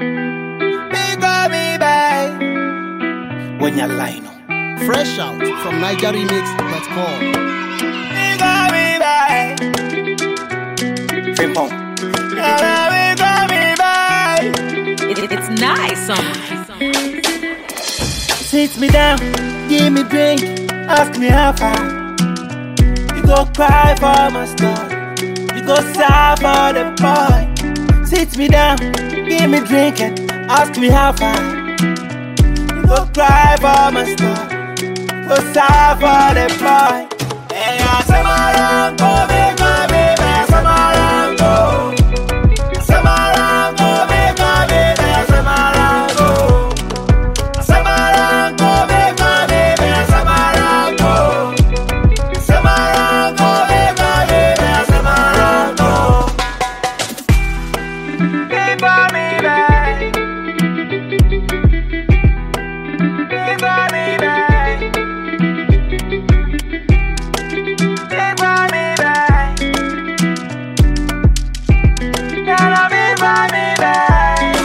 Me call me babe. When you line up. Fresh out from NigerRemix.com. Me call me babe. Frimpong. Me call me babe. It, it's nice. Um, Sit me down, give me drink, ask me how far. You go cry for my story, you go sigh for the boy. Sit me down, give me drink and ask me how far. You go cry for my story, you go sigh for the boy. Hey, I say my run, go make my baby, I say my run, go. I say my run, go make my baby, I say my run, go. Samarango, make my baby, Samarango. Samarango, make my baby, Samarango. Keep on me back. Keep on me back. Keep on me back. Gotta be by me back.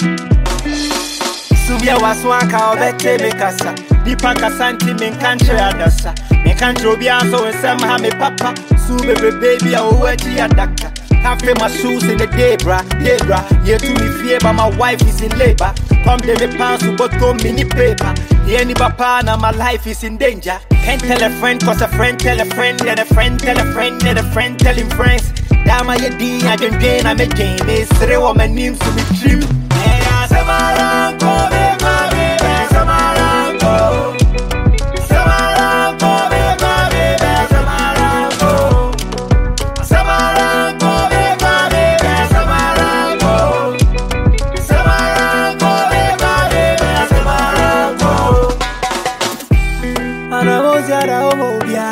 subia waswaka obɛte me kasa nipa kasa nti menka nkyerɛ adasa meka nkyerɛ obiara sɛ wo nsɛm ha me papa suu bebrebe bi a wɔwɔ akyi adaka Half my shoes in the day, bra, day, bra. Yeah, to me fear, but my wife is in labor. Come to me pants to but go mini paper. Yeah, any papa, now my life is in danger. Can't tell a friend, cause a friend tell a friend, and a friend tell a friend, and a friend telling friends. Dama ye din, I don't drain, I'm a game. It's three woman names to be trim. Yeah, Samarango, make my baby, Samarango. Samarango, make my baby, Samarango. Samarango, make my baby, Samarango. Samarango, make my baby, Samarango. Anamuziara omobia.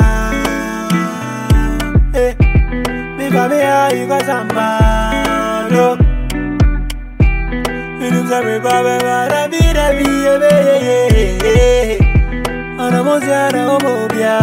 Eh, mikabea ikazambalo. Inuzame babe bara bira biye be. Anamuziara omobia.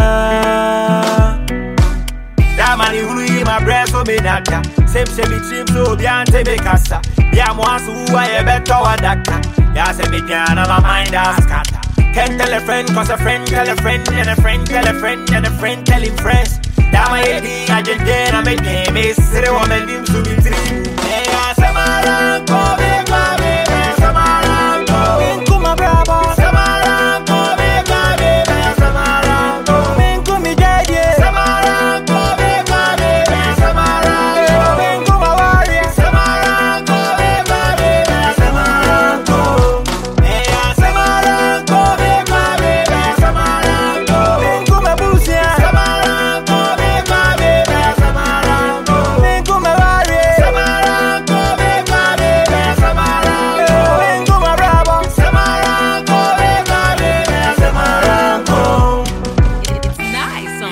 That man who in my breast for me nada. Same say me trim so be ante me kasa. Yeah, mo asu who I better wa daka. Yeah, say me can my mind as scatter. Can't tell a friend cause a friend tell a friend and a friend tell a friend and a friend telling friends. That my head I just did I make game is say woman him to be trim. Hey, I say my ranko make my baby Samarango. Minko my bravo. Samarango make my baby Samarango. Minko mi daddy. Samarango make my baby Samarango. Minko my warrior. Samarango make my baby Samarango. Hey, I Samarango make my baby Samarango. Minko my busia. Samarango make my baby Samarango. Minko my warrior. Samarango make my baby Samarango. Minko my bravo. Samarango make my baby Samarango. it, it's nice.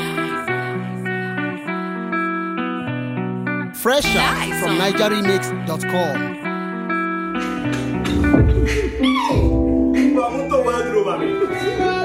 Um, Fresh out Nice. from NigerRemix.com. Vamos tomar, mami.